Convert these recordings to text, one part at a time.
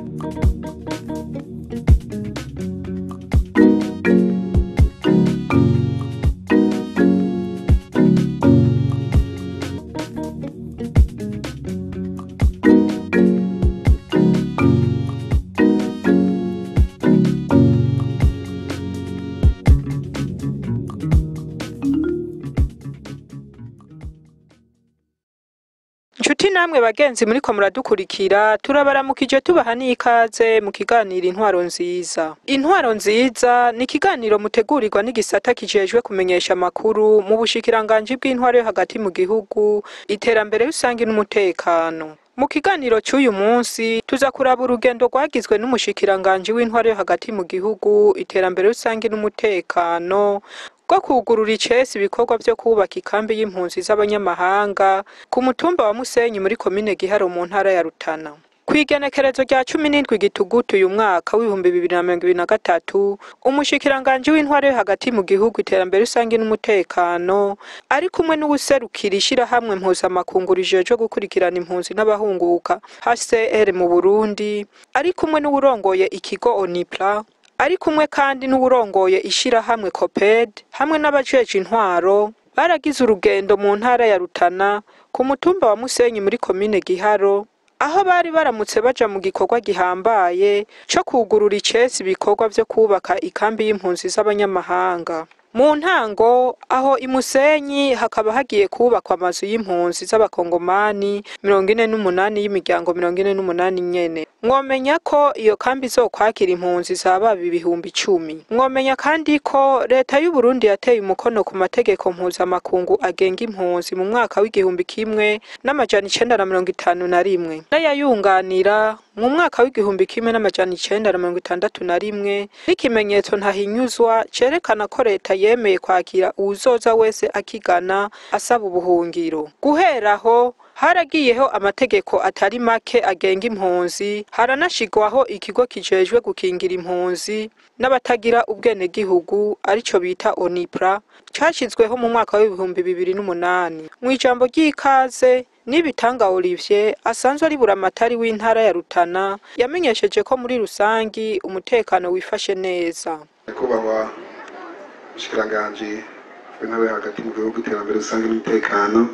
Nshuti namwe bagenzi muriko muradukurikira turabaramukije tubaha n'ikaze mu kiganiro intwaro nziza intwaro nziza ni ikiganiro mutegurirwa n'igisata kijejwe kumenyesha amakuru mu bushikiranganji bw'intwaro yo hagati mu gihugu iterambere rusange n'umutekano mu kiganiro c'uyu munsi tuza kuraba urugendo rwagizwe n'umushikiranganji w'intwaro yo hagati mu gihugu iterambere rusange n'umutekano bwo kugurura icesi ibikorwa vyo kubaka ikambi y'impunzi z'abanyamahanga ku mutumba wa Musenyi muri komine Giharo mu ntara ya Rutana. Kw'igenekerezo rya cumi n'indwi gitugutu uyu mwaka w'ibihumbi bibiri na mirongo ibiri na gatatu, umushikiranganji w'intwaro yo hagati mu gihugu iterambere rusange n'umutekano, ari kumwe n'uwuserukira ishirahamwe mpuzamakungu rijejwe gukurikirana impunzi n'abahunguka HCR mu Burundi, ari kumwe n'uwurongoye ikigo ONIPRA, ari kumwe kandi n'uwurongoye ishirahamwe COPED hamwe n'abajeje intwaro baragize urugendo mu ntara ya Rutana ku mutumba wa Musenyi muri komine Giharo aho bari baramutse baja mu gikorwa gihambaye co kugurura icesi ibikorwa vyo kubaka ikambi y'impunzi z'abanyamahanga mu ntango aho imusenyi hakaba hagiye kubakwa amazu y'impunzi z'abakongomani mirongo ine n'umunani y'imiryango mirongo ine n'umunani nyene mwomenya ko iyo kambi izokwakira impunzi zababa ibihumbi icumi mwomenya kandi ko leta y'u Burundi yateye umukono ku mategeko mpuzamakungu agenga impunzi mu mwaka w'igihumbi kimwe n'amajana icenda na mirongo itanu na rimwe n'ayayunganira mu mwaka w'igihumbi kimwe n'amajana icenda na mirongo itandatu na rimwe n'ikimenyetso ntahinyuzwa cerekana ko leta yemeye kwakira uwuzoza wese akigana asaba ubuhungiro guhera aho haragiyeho amategeko atari make agenga impunzi haranashigwaho ikigo kijejwe gukingira impunzi n'abatagira ubwenegihugu arico bita onipra cashizweho mu mwaka w'ibihumbi bibiri n'umunani mw'ijambo ry'ikaze Nibitanga Olivier asanzwe ari buramatari w'intara ya Rutana yamenyesheje ko muri rusangi umutekano wifashe neza nyakubahwa mushikiranganji w'intara yo hagati mu gihugu iterambere rusange n'umutekano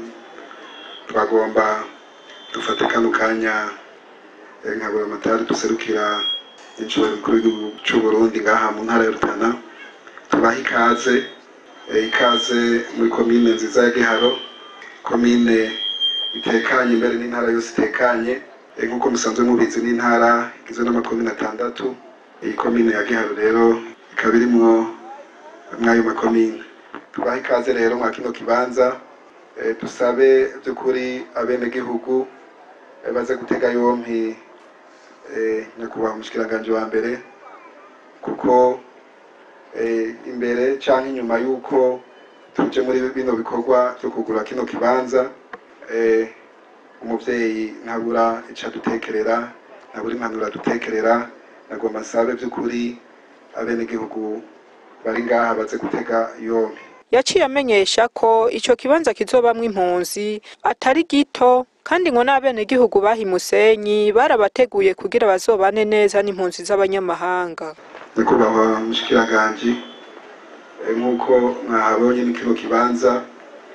twagomba dufate kano kanya eh, nka buramatari duserukira incubahiro mukuru w'igihugu c'u Burundi ngaha mu ntara ya Rutana tubaha ikaze eh, ikaze muri komine nziza ya Giharo komine itekanye imbere n'intara yose itekanye Eh, nk'uko musanzwe mubizi n'intara igizwe n'amakomine atandatu iyi komine ya Giharo rero ikaba irimwo mw'ayo makomine tubaha ikaze rero mwa kino kibanza eh, dusabe by'ukuri abenegihugu eh, baze gutega yompi eh, nyakubahwa umushikiranganji wa mbere kuko eh, imbere canke inyuma y'uko tuje muri bino bikorwa vyo kugura kino kibanza eh, umuvyeyi ntabura ico adutekerera ntabura impanuro adutekerera nagomba nsabe by'ukuri abenegihugu bari ngaha baze gutega yompi yaciye amenyesha ko ico kibanza kizobamwo impunzi atari gito kandi ngo n'abenegihugu baha Musenyi barabateguye kugira bazobane neza n'impunzi z'abanyamahanga nyakubahwa mushikiranganji eh, nk'uko mwahabonye ni kino kibanza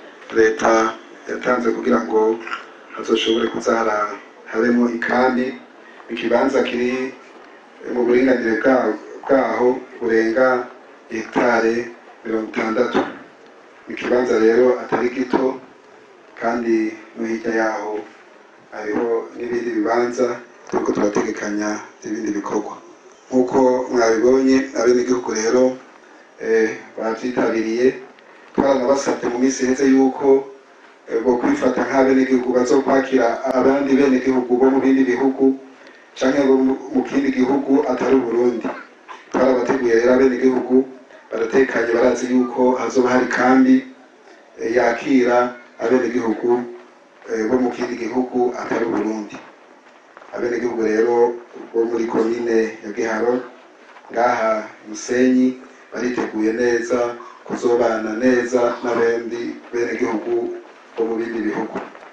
leta yatanze kugira ngo hazoshobore kuzahara habemo ikambi ikibanza kiri eh, mu buringanire bwa- bwaho burenga hegitare mirongo itandatu ni ikibanza rero atari gito kandi no hirya yaho hariho n'ibindi bibanza turiko turategekanya ibindi bikorwa nk'uko mwabibonye abenegihugu rero eh, bavyitabiriye twaranabasabye mu minsi iheze yuko eh, bo kwifata nk'abenegihugu bazokwakira abandi benegihugu bo mu bindi bihugu canke bo mu- mu kindi gihugu atari uburundi twarabateguye rero abenegihugu baratekanye barazi yuko hazoba hari kambi eh, yakira abenegihugu eh, bo mu kindi gihugu atari uburundi abenegihugu rero bo muri komine ya giharo ngaha musenyi bariteguye neza kuzobana neza n'abandi benegihugu bo mu bindi bihugu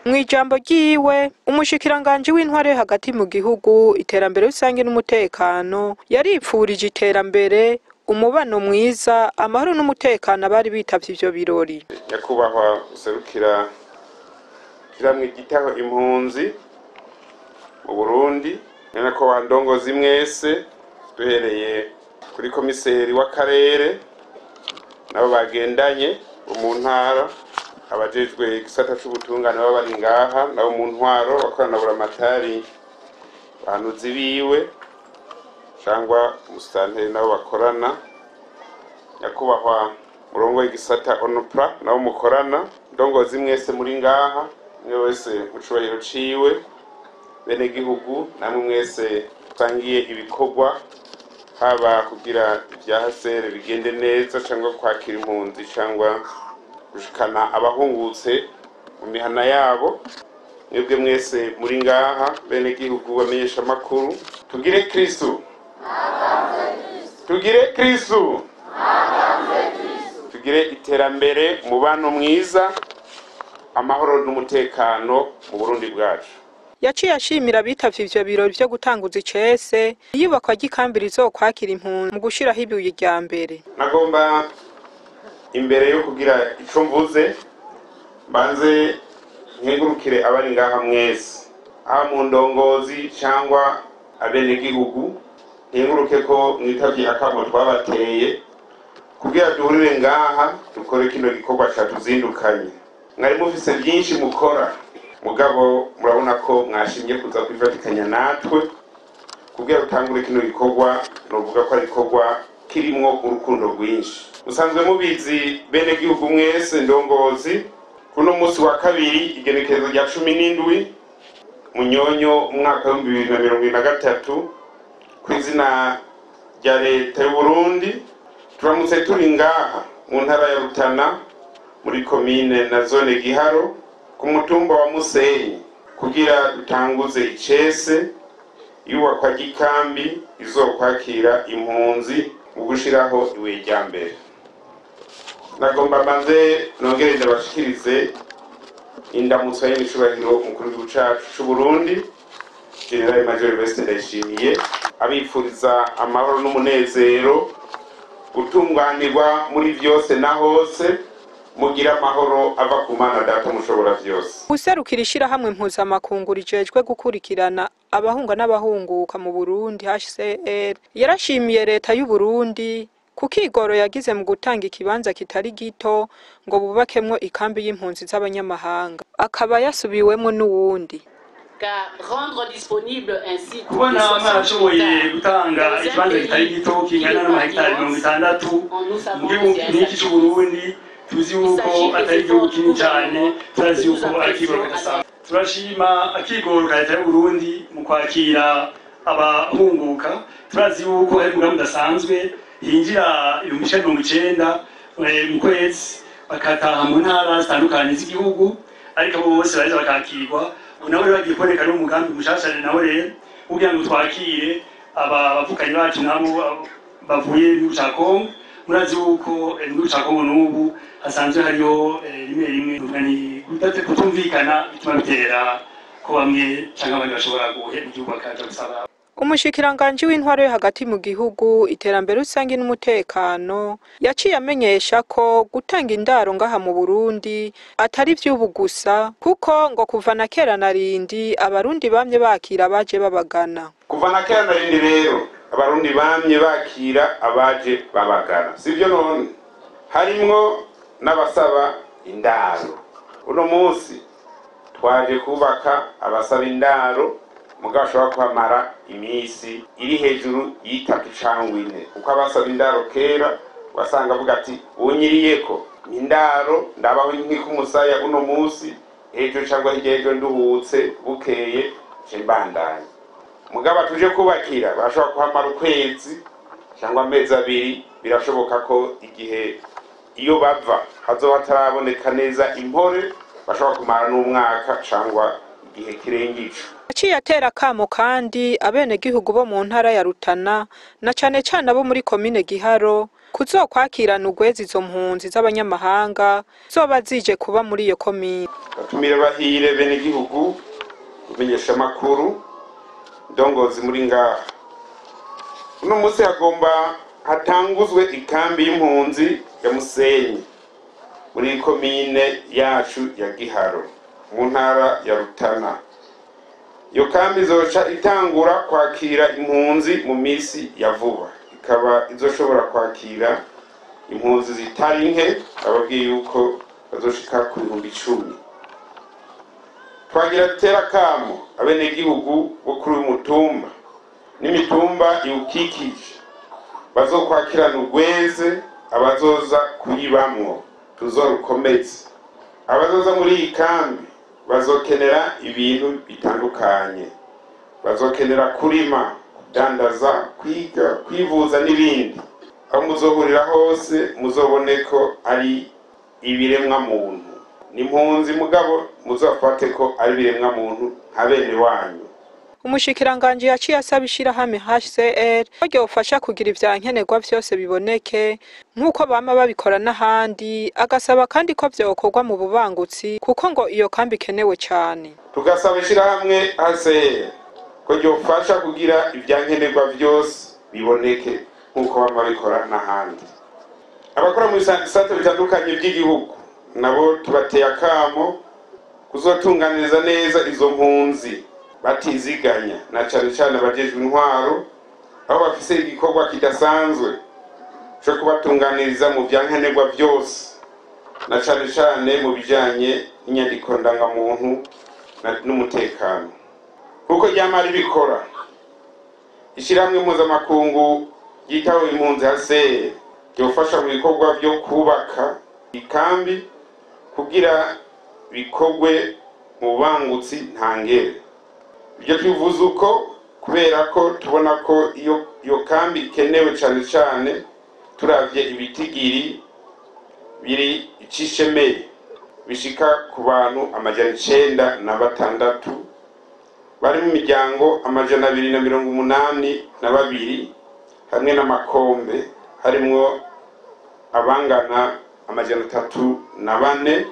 mu ijambo ryiwe umushikiranganji w'intware yo hagati mu gihugu iterambere rusange n'umutekano yaripfurije iterambere umubano mwiza amahoro n'umutekano abari bitavye ivyo birori nyakubahwa userukira kiramwe gitaho impunzi mu burundi none ko wandongozi mwese duhereye kuri komiseri w'akarere nabo bagendanye bo mu ntara abajejwe igisata c'ubutungane baba bari ngaha nabo mu ntwaro bakorana buramatari bahanuzi biwe cyangwa umusitanteri nabo bakorana nyakubahwa murongo w'igisata onupra nabo mukorana ndongozi mwese muri ngaha umwe wese mu cubahiro ciwe bene gihugu namwe mwese usangiye ibikorwa haba kugira ibya hasere bigende neza cyangwa kwakira impunzi cyangwa gushikana abahungutse mu mihana yabo mwebwe mwese muri ngaha bene gihugu bamenyesha amakuru tugire kristu tugire kristu tugire iterambere umubano mwiza amahoro n'umutekano mu burundi bwacu yaciye ashimira abitavye ivyo birori vyo gutanguza icese iyubakwa ry'ikambi rizokwakira impunzi mu gushiraho ibuye rya mbere nagomba imbere yo kugira ico mvuze mbanze nkengurukire abari ngaha mwese haba mu ndongozi cyangwa abenegihugu nkenguruke ko mwitavye akamo twabateye kugira duhurire ngaha dukore kino gikorwa catuzindukanye mwari mufise byinshi mukora mugabo murabona ko mwashimye kuza kwifatikanya natwe kugira utangure kino gikorwa novuga ko ari igikorwa kirimwo urukundo rwinshi musanzwe mubizi bene gihugu mwese ndongozi kuno munsi wa kabiri igenekerezo rya cumi n'indwi munyonyo umwaka w'ibihumbi bibiri na mirongo ibiri na gatatu ku izina rya leta y'uburundi turamutse turi ngaha mu ntara ya rutana muri komine na zone giharo ku mutumba wa musenyi kugira dutanguze icese iyubakwa ry'ikambi izokwakira impunzi mu gushiraho ibuye rya mbere nagomba mbanze nongere ndabashikirize indamutso y'imicubahiro umukuru w'igihugu cacu c'uburundi generali major veste ndayishimiye abipfuriza amahoro n'umunezero gutunganirwa muri vyose na hose mugira amahoro ava ku mana data mushobora vyose userukira ishirahamwe mpuzamakungu rijejwe gukurikirana abahunga n'abahunguka mu burundi hcr yarashimiye leta y'uburundi ku kigoro yagize mu gutanga ikibanza kitari gito ngo bubakemwo ikambi y'impunzi z'abanyamahanga akaba yasubiwemwo n'uwundi car rendre disponible un site de kubona 60 mwarashoboye hectares gutanga dans un ikibanza kitari pays gito qui kingana est n'amahegitari mirongo immense, itandatu nous savons mu que gihugu c'est un nk'iki sacrifice. c'uburundi tuzi yuko s'agit des atari igihugu efforts kinini du cane gouvernement turazi que nous yuko ari ikigoro apprécions kidasanzwe turashima akigoro ka leta y'uburundi mu kwakira abahunguka turazi yuko hari umugambi udasanzwe hinjira ibihumbi ijana na mirongo icenda eh, mu kwezi bakataha mu ntara zitandukanye z'igihugu ariko abo bose bareza bakakirwa ubu nawe rero bagiye kuboneka n'umugambi mushasha nawe rero kugira ngo twakire aba bavukanyi bacu nabo abo bavuye mu gihugu ca kongo murazi yuko eh, mu gihugu ca kongo n'ubu hasanzwe hariho eh, rimwe rimwe nuvuga ni kudate- kutumvikana bituma bitera ko bamwe canke abandi bashobora guhera igihugu bakaja gusaba umushikiranganji w'intwaro yo hagati mu gihugu iterambere rusange n'umutekano yaciye amenyesha ko gutanga indaro ngaha mu burundi atari ivy'ubu gusa kuko ngo kuva na kera na rindi abarundi bamye bakira abaje babagana kuva na kera na rindi rero abarundi bamye bakira abaje babagana sivyo none harimwo n'abasaba indaro uno munsi twaje kubaka abasaba indaro mugabo ashobora kuhamara iminsi iri hejuru y'itatu cangwa ine kuko abasaba indaro kera wasanga avuga ati unyiriyeko ni indaro ndabaho nk'ikumusaya uno munsi ejo cangwa hirya y'ejo nduhutse bukeye nce mbandanya mugabo tuje kubakira barashobora kuhamara ukwezi cyangwa amezi abiri birashoboka ko igihe iyo bava hazoba hataraboneka neza impore bashobora kumara n'umwaka cyangwa igihe kirenga ico yaciye atera akamo kandi abenegihugu bo mu ntara ya rutana na cane cane abo muri komine giharo kuzokwakirana urwezi izo mpunzi z'abanyamahanga zoba zije kuba muri iyo komine batumire bahire bene igihugu kumenyesha amakuru ndongozi muri ngaha uno munsi hagomba hatanguzwe ikambi y'impunzi ya musenyi muri komine yacu ya giharo mu ntara ya rutana iyo kambi izoca itangura kwakira impunzi mu minsi ya vuba ikaba izoshobora kwakira impunzi zitari nke ababwiye yuko bazoshika ku bihumbi icumi twagira dutera akamo abenegihugu bo kuri uyu mutumba n'imitumba iwukikije bazokwakirana urweze abazoza kuyibamwo tuzorukomeze abazoza muri iyi kambi bazokenera ibintu bitandukanye bazokenera kurima kudandaza kwiga kwivuza n'ibindi aho muzohurira hose muzobone ko ari ibiremwa muntu ni impunzi mugabo muzafate ko ari ibiremwa muntu nka bene wanyu umushikiranganji yaciye asaba ishirahamwe HCR ko ryofasha kugira ivyankenerwa vyose biboneke nk'uko bama babikora n'ahandi agasaba kandi ko vyokorwa mu bubangutsi kuko ngo iyo kambi ikenewe cane tugasaba ishirahamwe ACR ko ryofasha kugira ivyankenerwa vyose biboneke nk'uko bama babikora n'ahandi abakora mu bisate bitandukanye by'igihugu nabo tubateye akamo kuzotunganiriza neza izo mpunzi batiziganya na cane cane abajejwe intwaro aho bafise igikorwa kidasanzwe co kubatunganiriza mu vyankenerwa vyose na cane cane mu bijanye n'inyandiko ndangamuntu na- n'umutekano kuko ryama ribikora ishirahamwe mpuzamakungu ryitaho impunzi haseye ryofasha mu bikorwa vyo kubaka ikambi kugira bikorwe mu bubangutsi ntangere ibyo tubivuze uko kubera ko tubona ko iyo iyo kambi ikenewe cyane cyane turavye ibitigiri biri icishemeye bishika ku bantu amajana icenda na batandatu bari mu miryango amajana abiri na mirongo umunani na babiri hamwe n'amakombe harimwo abangana amajana atatu na bane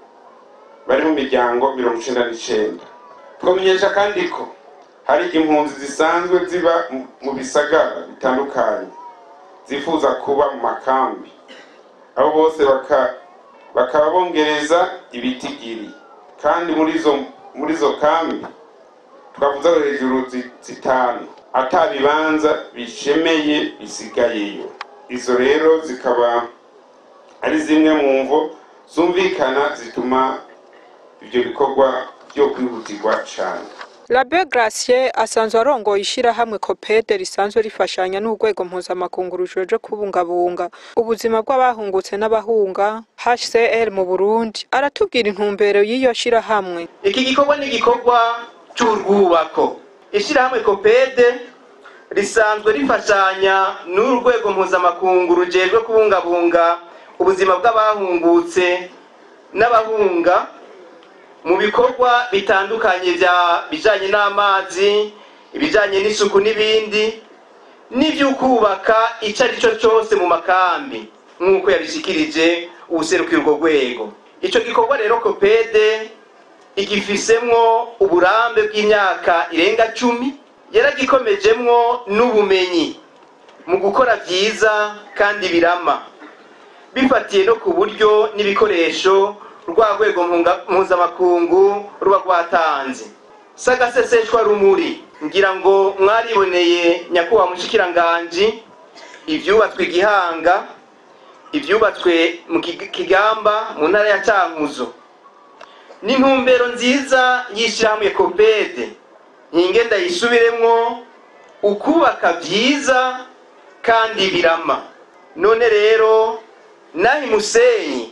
bari mu miryango mirongo icenda n'icenda twamenyesha kandi ko hari impunzi zisanzwe ziba mu- mu bisagara bitandukanye zifuza kuba mu makambi abo bose baka- bakaba bongereza ibitigiri kandi muri izo muri izo kambi twavuze aho hejuru zi- zitanu ata bibanza bishemeye bisigayeyo izo rero zikaba ari zimwe mu mvo zumvikana zituma ibyo bikorwa byo kwihutirwa cyane Labe Gracier asanzwe arongoye ishirahamwe Copede risanzwe rifashanya n'urwego mpuzamakungu rujeje kubungabunga ubuzima bw'abahungutse n'abahunga HCR mu Burundi aratubwira intumbero y'iyo shirahamwe iki gikorwa ni igikorwa cy'urwubako ishyirahamwe kopede risanzwe rifashanya n'urwego mpuzamakungu rujejwe kubungabunga ubuzima bw'abahungutse n'abahunga mu bikorwa bitandukanye bya bijanye n'amazi ibijanye n'isuku n'ibindi n'ivy'ukubaka ico ari cyo cyose mu makambi nk'uko yabishikirije uwuserukira urwo rwego ico gikorwa rero kopede igifisemwo uburambe bw'imyaka irenga cumi yaragikomejemwo n'ubumenyi mu gukora vyiza kandi birama bifatiye no ku buryo n'ibikoresho rwa rwego mpunga- mpuzamakungu ruba rwatanze sagaseseshwa rumuri ngira ngo mwariboneye nyakubahwa mushikiranganji ivyubatswe igihanga ivyubatswe mu Kig- kigamba mu ntara ya cankuzo n'intumbero nziza y'ishyirahamwe kopede ntinge ndayisubiremwo ukubaka vyiza kandi birama none rero nahi musenyi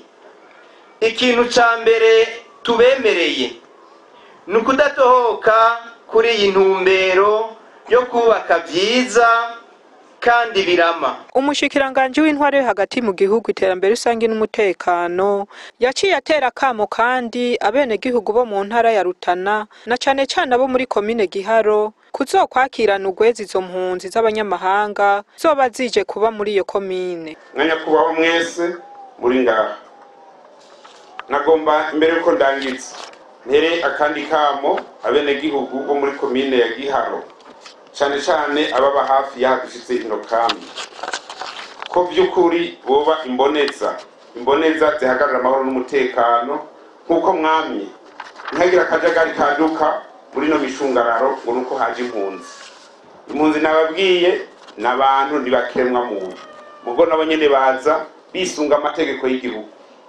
ikintu ca mbere tubemereye ni ukudatohoka kuri iyi ntumbero yo kubaka vyiza kandi birama umushikiranganji w'intwaro yo hagati mu gihugu iterambere rusange n'umutekano yaciye atera akamo kandi abenegihugu bo mu ntara ya Rutana na cane cane abo muri komine Giharo kuzokwakirana ugwezi izo mpunzi z'abanyamahanga zoba zije kuba muri iyo komine mwanya kubaho mwese muri ngaha nagomba imbere yuko ndangiza ntere akandi kamo abenegihugu bo muri komine ya Giharo cane cane ababa hafi yahadushitse ino kambi ko vy'ukuri boba imboneza imboneza zihagarara amahoro n'umutekano nk'uko mwamye ntihagira akajagari kaduka muri ino mishungararo ngo nuko haje impunzi impunzi nababwiye ni abantu ntibakiremwa muntu mugo nabo nyene baza bisunga amategeko y'igihugu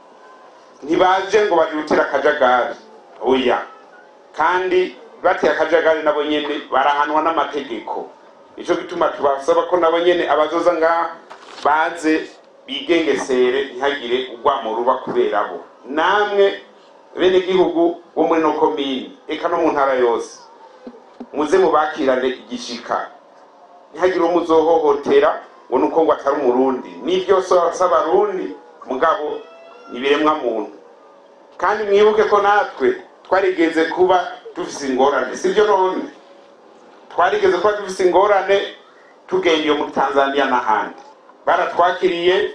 ntibaje ngo baje gutera akajagari oya kandi bateye akajagari nabo nyene barahanwa n'amategeko nico gituma tubasaba ko nabo nyene abazoza ngaha baze bigengesere ntihagire urwamo ruba kubera bo namwe bene gihugu bo muri no komini eka no mu ntara yose muze mubakirane igishika ntihagire uwo muzohohotera ngo nuko ngo atari umurundi nivyo s'abarundi mugabo nibiremwa muntu kandi mwibuke ko natwe twarigeze kuba dufise ingorane sivyo none twarigeze kuba dufise ingorane tugenda iyo muri tanzania n'ahandi baratwakiriye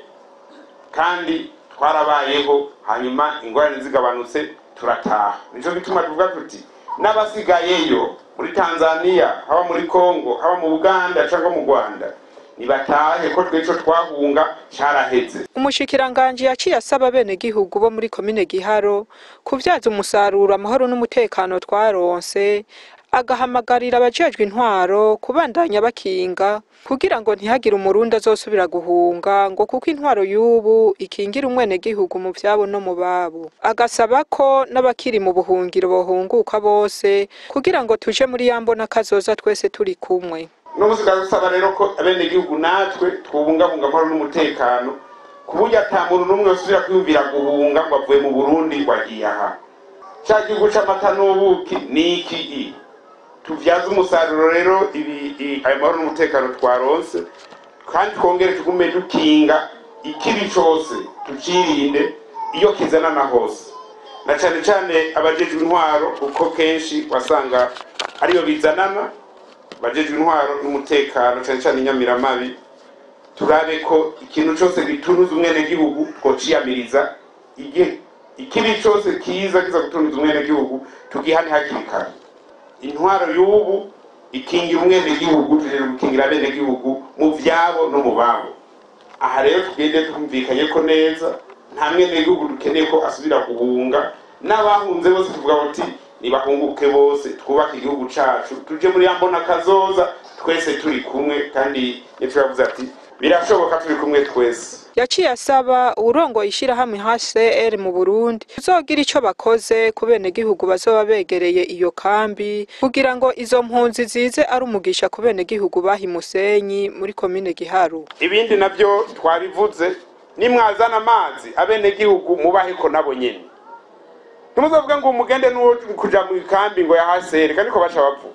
kandi twarabayeho hanyuma ingorane zigabanutse turataha nico gituma tuvuga tuti n'abasigayeyo muri tanzania haba muri congo haba mu buganda cyangwa mu rwanda nibatahe ko tweco twahunga caraheze umushikiranganji yaciye asaba abenegihugu bo muri komine Giharo kuvyaza umusaruro amahoro n'umutekano twaronse agahamagarira abajejwe intwaro kubandanya bakinga kugira ngo ntihagire umurundi azosubira guhunga ngo kuko intwaro y'ubu ikingira umwenegihugu mu vyabo no mu babo agasaba ko n'abakiri mu buhungiro bohunguka bose kugira ngo tuje muri yambona kazoza twese turi kumwe n'ubuzi dusaba rero ko abenegihugu natwe twubungabunga amahoro n'umutekano ku buryo ata muntu n'umwe usubira kwiyumvira guhunga ngo avuye mu burundi ngo agiye aha ca gihugu c'amata n'ubuki ni iki i tuvyaze umusaruro rero ibi i- ayo mahoro n'umutekano twaronse kandi twongere tugume dukinga ikibi cose tucirinde iyo kizanana hose na cane cane abajejwe intwaro kuko kenshi wasanga ariyo bizanana bajejwe intwaro n'umutekano cane cane inyamiramabi turabe ko ikintu cose gitunuza umwenegihugu twociyamiriza igihe ikibi cose kiza kiza gutunuza umwenegihugu tugihane hakiri kare intwaro y'ubu ikingira umwenegihugu tujeje gukingira abenegihugu mu vyabo no mu babo aha rero tugende twumvikanye ko neza nta mwenegihugu dukeneye ko asubira guhunga n'abahunze bose tuvuga bati nibahunguke bose twubake igihugu cacu tuje muri yambona kazoza twese turi kumwe kandi nitwe yavuze ati birashoboka turi kumwe twese yaciye asaba uwurongoye ishirahamwe HCR mu Burundi kuzogira ico bakoze ku benegihugu bazoba begereye iyo kambi kugira ngo izo mpunzi zize ari umugisha ku benegihugu baha Musenyi muri komine Giharu ibindi navyo twabivuze nimwazana amazi abenegihugu mubaheko nabo nyene ntimuzovuge ngo umugende n'uwo kuja mu ikambi ngo yahasere kandi ko baca bavuga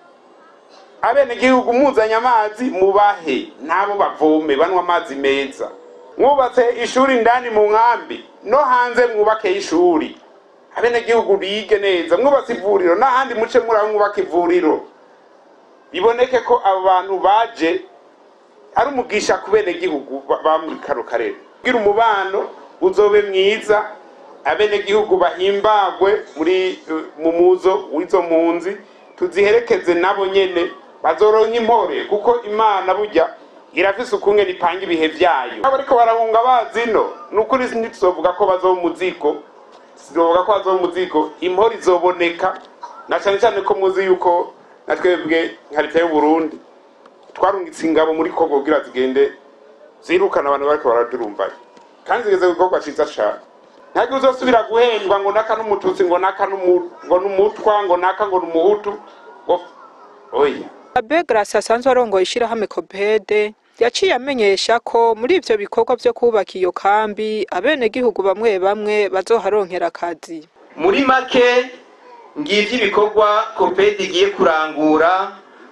abenegihugu muzanye amazi mubahe nabo bavome banywa amazi meza mwubatse ishuri indani mu nkambi no hanze mwubake ishuri abenegihugu bige neza mwubatse ivuriro n'ahandi muce muraho mwubaka ivuriro biboneke ko abo bantu baje ari umugisha ku benegihugu ba- ba muri kano karere kugira umubano uzobe mwiza abenegihugu bahimbagwe muri eh, mu muzo w'izo mpunzi tuziherekeze nabo nyene bazoronka impore kuko imana burya irafise ukunge nipanga ibihe vyayo abo ariko barahunga bazino ni ukuri ntituzovuga ko bazoba umuzigo sizovuga ko bazoba umuzigo impore izoboneka na cane cane ko muzi yuko na twebwe nka leta y'uburundi twarungitse ingabo muri kongo kugira zigende zirukana abantu bariko baradurumbaye kandi zigeze ku gikorwa ciza cane ntabwo uzosubira guhendwa ngo naka n'umututsi ngo naka n'umu- ngo n'umutwa ngo naka ngo n'umuhutu ngo oya Abe Grace asanzwe arongoye ishirahamwe Copede yaciye amenyesha ko muri ivyo bikorwa vyo kubaka iyo kambi abenegihugu bamwe bamwe bazoharonkera akazi muri make ngivyo ibikorwa kopedi igiye kurangura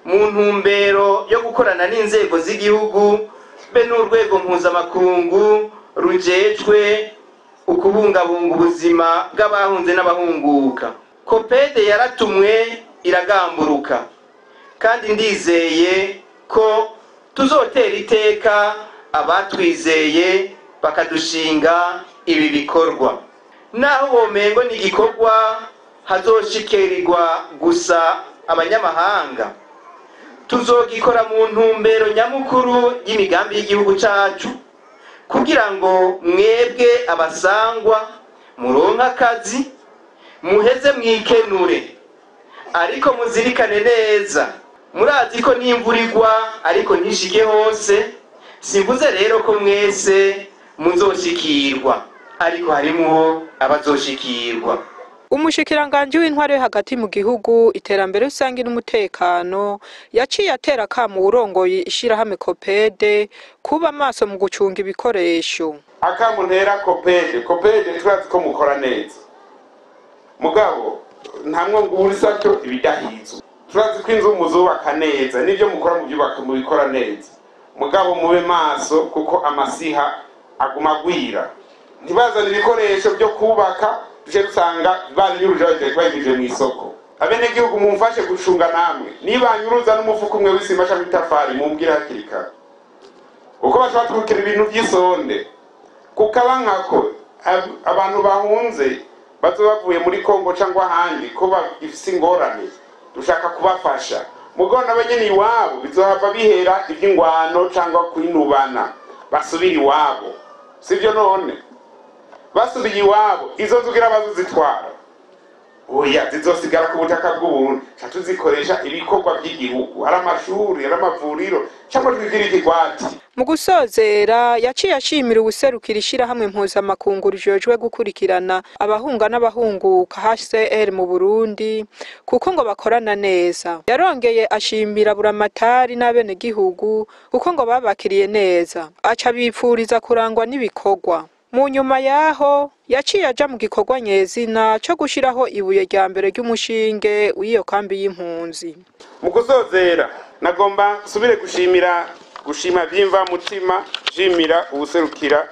mu ntumbero yo gukorana n'inzego z'igihugu be n'urwego mpuzamakungu rujejwe ukubungabunga ubuzima bw'abahunze n'abahunguka kopede yaratumwe iragamburuka kandi ndizeye ko tuzotera iteka abatwizeye bakadushinga ibi bikorwa naho womengo ni igikorwa hazoshikirirwa gusa abanyamahanga tuzogikora mu ntumbero nyamukuru y'imigambi y'igihugu cacu kugira ngo mwebwe abasangwa muronke akazi muheze mwikenure ariko muzirikane neza murazi ko n'imvura igwa ariko ntishike hose simvuze rero ko mwese muzoshikirwa ariko harimwo abazoshikirwa umushikiranganji w'intwaro yo hagati mu gihugu iterambere rusange n'umutekano yaciye atera akamo uwurongoye ishirahamwe kopede kuba amaso mu gucunga ibikoresho akamu ntera kopede kopede turazi ko mukora neza mugabo ntamwe ngo ubure sato ibidahizwe turazi ko inzu muzubaka neza n'ibyo mukora mubyubaka mubikora neza mugabo mube maso kuko amasiha aguma agwira ntibazane ibikoresho byo kubaka tuje dusanga banyuruje bagije mu isoko abenegihugu mumfashe gucunga namwe nibanyuruza n'umufuka umwe w'isima cyangwa itafari mumbwire hakiri kare kuko bashobora twukira ibintu by'isonde kukaba nkako ab- abantu bahunze bazoba bavuye muri kongo cyangwa ahandi ko bafise ingorane dushaka kubafasha mugo nabo nyene iwabo bizohava bihera ivy'ingwano cyangwa kwinubana basubira iwabo sivyo none basubiye iwabo izo nzugira bazozitwara oya zizosigara ku butaka bw'uburundi ca tuzikoresha ibikorwa by'igihugu ari amashuri ari amavuriro cyangwa twigire ikigwati mu gusozera yaciye ashimira uwuserukira ishirahamwe mpuzamakungu rijejwe gukurikirana abahunga n'abahunguka HCR mu Burundi kuko ngo bakorana neza yarongeye ashimira buramatari n'abenegihugu kuko ngo babakiriye neza aca bipfuriza kurangwa n'ibikorwa mu nyuma yaho yaciye aja mu gikorwa nyezina co gushiraho ibuye rya mbere ry'umushinge w'iyo kambi y'impunzi mu gusozera nagomba nsubire gushimira gushima vyimva mutima shimira ubuserukira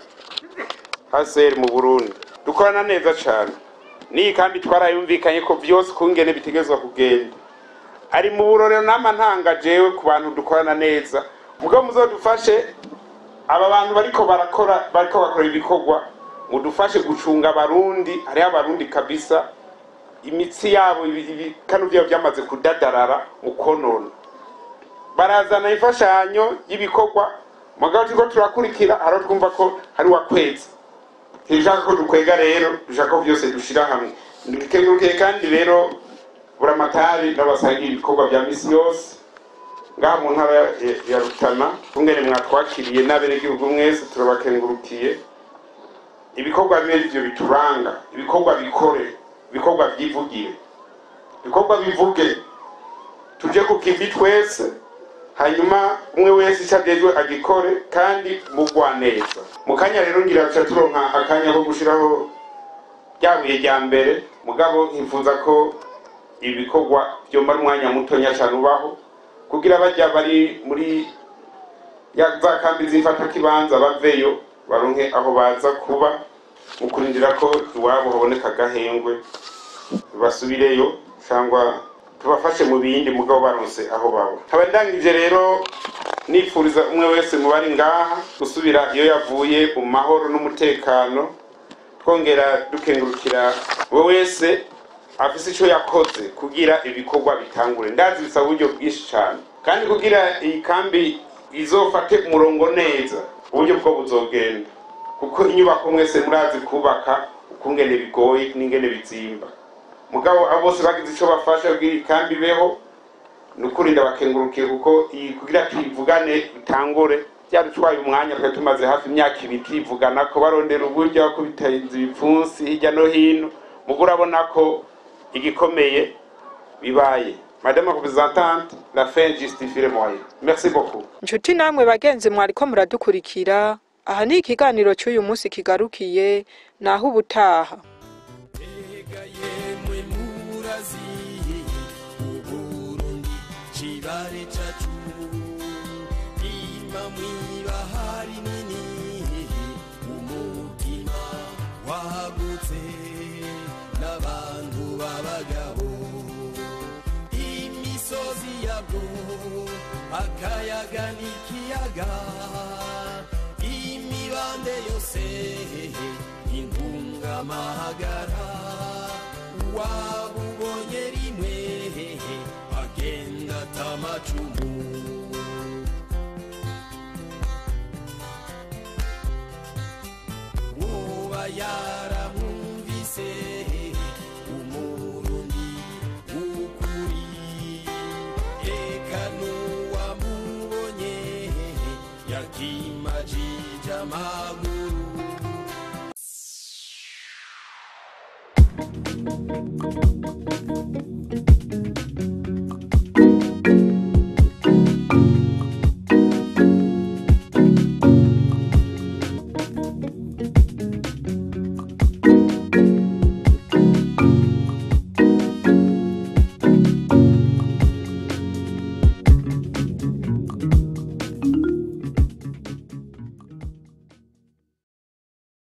HCR mu Burundi dukorana neza cane niyi kambi twarayumvikanye ko vyose kungene bitegezwa kugenda ari mu burorero nama ntanga jewe ku bantu dukorana neza mugabo muzodufashe aba bantu bariko barakora bariko bakora ibikorwa mudufashe gucunga abarundi hariho abarundi kabisa imitsi yabo ibi- ibikanu vyabo vyamaze kudadarara mu konona barazana imfashanyo y'ibikorwa mugabo turiko turakurikira haro twumva ko hari wakwezi ntibishaka ko dukwega rero dushaka ko vyose dushira hamwe dukengurukiye kandi rero buramatari n'abasangira ibikorwa vya misi yose ngaha mu ntara ya- ya- ya rutana kungene mwatwakiriye n'abenegihugu mwese turabakengurukiye ibikorwa bibe ivyo bituranga ibikorwa bikore ibikorwa vyivugire ibikorwa bivuge tuje ku kivi twese hanyuma umwe wese icyo agejwe agikore kandi mugwa neza mu kanya rero ngira tuca turonka akanya ko gushiraho rya buye rya mbere mugabo nkifuza ko ibi bikorwa vyomara umwanya mutonya cane ubaho kugira bajya bari muri ya za kambi zifata kibanza baveyo baronke aho baza kuba mu kurindira ko iwabo haboneka agahengwe basubireyo cyangwa tubafashe mu bindi mugabo baronse aho baba nkaba ndangije rero nifuriza umwe wese mu bari ngaha gusubira iyo yavuye mu mahoro n'umutekano twongera dukengurukira we wese afise ico yakoze kugira ibikorwa bitangure ndazi bisaba uburyo bwinshi cane kandi kugira iyi kambi izofate umurongo neza uburyo bwo buzogenda kuko inyubako mwese murazi kubaka ukungene bigoye n'ingene bizimba mugabo abo bose bagize ico bafasha kugira iyi kambi ibeho ni ukuri ndabakengurukiye kuko iyi kugira tuyivugane bitangure byadutwaye umwanya twari tumaze hafi imyaka ibiri tuyivugana ko barondera uburyo ko bitarinze ibipfunsi hirya no hino mugo urabona ko igikomeye bibaye madame la représentante la fin justifie le moyen merci beaucoup Nshuti namwe bagenzi mwariko muradukurikira aha ni ikiganiro cy'uyu munsi kigarukiye naho ubutaha Ega yemwe murazi Uburundi kibare cacu ima mwibahari nini umutima wagutse n'abantu b'abagabo imisozi yabwo akayaga n'ikiyaga imibande yose intungamahagara wabubonye rimwe agenda atamacumu woba yaramwumvise umurundi w'ukuri eka n'uwamubonye yakimajije amaguru Thank